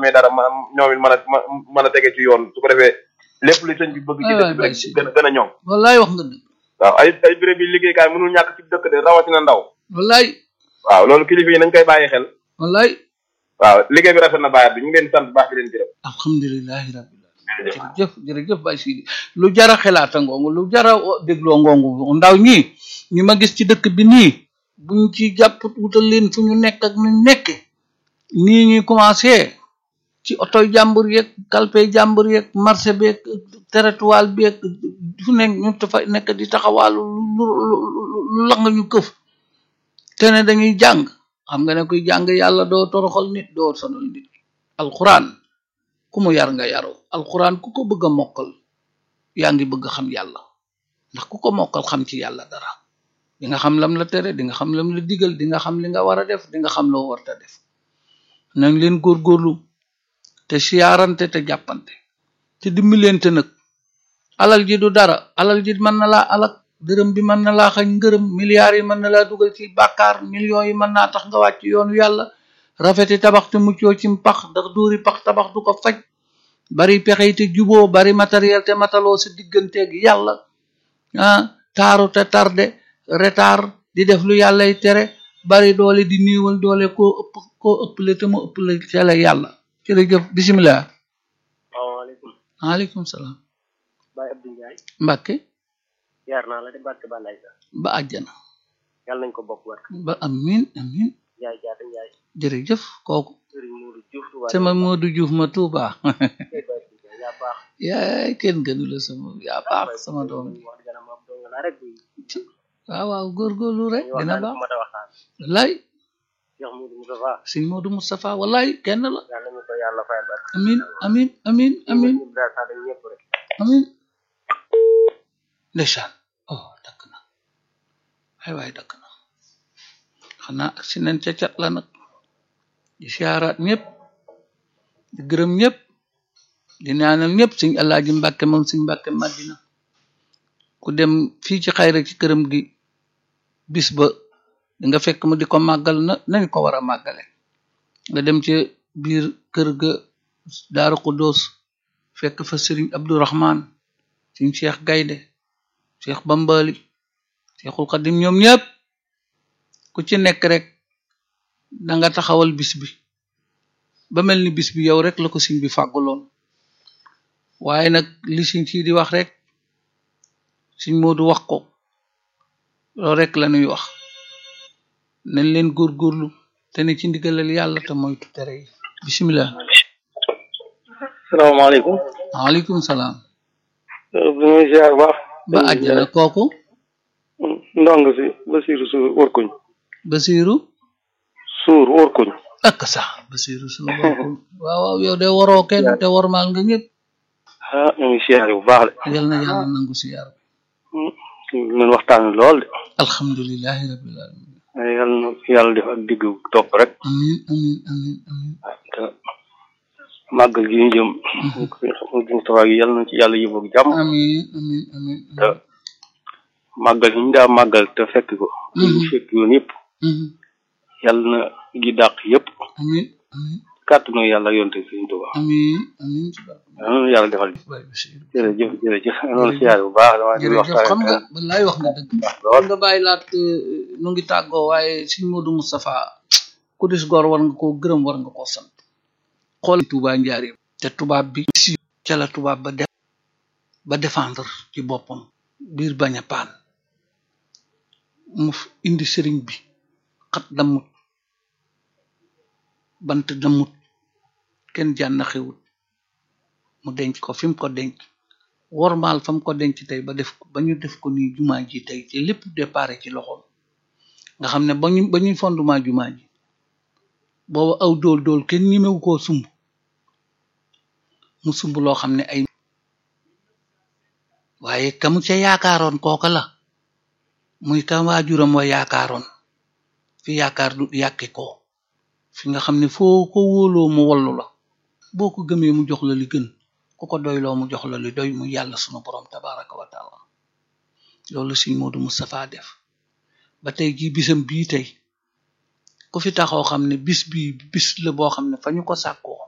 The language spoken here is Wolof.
amee dara ma ñoom it mën a mën a tege ci yoon su ko defee lépp li sëñ bi bëgg ci dëkk bi rek gën a gën a ñoom wallaay wax nga dëgg waaw ay ay béréb yi liggéeykaay mënul ñàkk ci dëkk de rawatina ndaw wallaay waaw loolu kilifa yi nañ koy bàyyi xel wallaay waaw liggéey bi rafet na bàyyi bi ñu ngi leen di sant bu baax di leen gërëm alhamdulilahi rabbil alamin jërëjëf jërëjëf Baye Sidi lu jara xelaata ngoongu lu jara dégloo ngoongu ndaw ñi ñu ma gis ci dëkk bi nii buñ ci jàpp wutal leen fu ñu nekk ak nuñ nekke nii ñuy commencé ci otoy jàmbur yeeg kalpe jàmbur yeeg marché beeg territoire beeg fu nekk ñu dafa nekk di taxawaalu lu lu la nga ñu këf te ne dañuy jàng xam nga ne kuy jàng yàlla doo toroxal nit doo sonal nit alquran ku mu yar nga yaru alquran ku ko bëgg a mokkal yaa ngi bëgg xam yàlla ndax ku ko mokkal xam ci yàlla dara di nga xam lam la tere di nga xam lam la digal di nga xam li nga war a def di nga xam loo warta def nañ leen góorgóorlu te siyaarante te jàppante te dimbalante nag alal ji du dara alal ji mën na laa alak dërëm bi mën na laa xañ ngërëm milliards yi mën na laa dugal ci bàkkaar millions yi mën naa tax nga wàcc yoonu yàlla rafeti tabax te muccoo ci pax ndax dóori pax tabax du ko faj bari pexe te juboo bari matériel te mataloo sa digganteeg yàlla ah taaru te tarde retard di def lu yàllay tere bari doole di néewal doole koo ëpp koo ëpple te mu ëpple tele yàlla jërëjëf bisimilah salaamaaleykum waaleykum salaam Baye Abdou Ndiaye Mbàkke yaar naa la de barke ba lay sax ba àjjana yàlla nañ ko bokk war ba amin amin Ndiaye jaata Ndiaye jërëjëf kooku Serigne Modou Diouf Touba sama Modou Diouf ma Touba Baye Abdou Ndiaye yaa baax yaay kenn gënu la sama yaa baax sama doom ji wax dëgg ma dong la rek buy waaw waaw góorgóorlu rek dina baax ma ta waxtaan wallaay Cheikh Modou Moustapha sëñ Modou Moustapha wallaay kenn la yàlla nañu ko yàlla fayal barke amin amin amin amin ñu daal sax dañ ñëpp rek amin ndeysaan oh dakk na ay waay dakk na xanaa ak si nañ ca cat la nag di siyaaraat ñëpp di gërëm ñëpp di ñaanal ñëpp sëñ Alaaji Mbàkke moom sëñ Mbàkke Madina ku dem fii ci xayra ci këram gi bis ba di nga fekk mu di ko màggal na nañ ko war a màggale nga dem ci biir kër ga Daaru Xuddoos fekk fa sëriñ Abdourahman sëñ Cheikh Gaynde Cheikh Bambali Cheikhul Xadim ñoom ñëpp ku ci nekk rek da nga taxawal bis bi ba mel ni bis bi yow rek la ko sëñ bi fàgguloon waaye nag li sëñ ci di wax rek sëñ Moodu wax ko loolu rek la ñuy wax nañ leen góorgóorlu te ne ci ndigalal yàlla te moytu tere yi bisimilah salaamaaleykum waaleykum salaam bu ñuy ziar bu baax ba àjjana kooku ndong si Basiru Suur wërkuñ Basiru Suur wërkuñ ak sax Basiru suñu bokku waaw waaw yow de waroo kenn te warmaal nga ñëpp ah ñu ngi ziar bu baax de yal na yàlla nangu si yar bi ngeen waxtaan lool de alhamdulilahi rabbil alamin yàlla na yàlla def ak digg topp rek amin amin amin amin te màggal gi ñu jëm Moustapha gi yàlla na ci yàlla yóbbu ak jàmm amin amin amin te màggal yi ñu daa màggal te fekk ko ñu fekk yoon yëpp Mhm. yàlla na gi dàq yëpp amin amin kàttanu yàlla ak yonte Sëriñ Tuubaa amin amin ci barke yàlla na yàlla defal Baye Basiru jërëjëf jërëjëf noonu siyaare bu baax dama di jërëjëf waxtaan xam nga wallaay wax nga dëgg lool nga bàyyi laat nu ngi tàggoo waaye Sëñ Moodu Moustapha ku dis gor war nga koo gërëm war nga koo sant xool Touba njaareem te tubaab bi si ca la tubaab ba def ba défendre ci boppam biir bañ a paan mu f- indi sëriñ bi xat damut bant damut kenn jànn xewut mu denc ko fi mu ko denc wormaal fa mu ko denc tey ba def ko ba ñu def ko nii jumaa ji tey te lépp déparé ci loxoom nga xam ne ba ñu ba ñuy fondement jumaa ji booba aw dool dool kenn ñemewu koo sumb mu sumb loo xam ne ay waaye kamu ca yaakaaroon kooka la muy ka waajuram wa yaakaaroon fi yaakaar du yàqi ko fi nga xam ne foo ko wóoloo mu wallu la boo ko gëmee mu jox la li gën ku ko doyloo mu jox la li doy mu yàlla sunu borom tabaraka wa taala loolu Sëñ Moodu Moustapha def ba tey jii bisam bii tey ku fi taxaw xam ne bis bi bis la boo xam ne fa ñu ko sàkkoo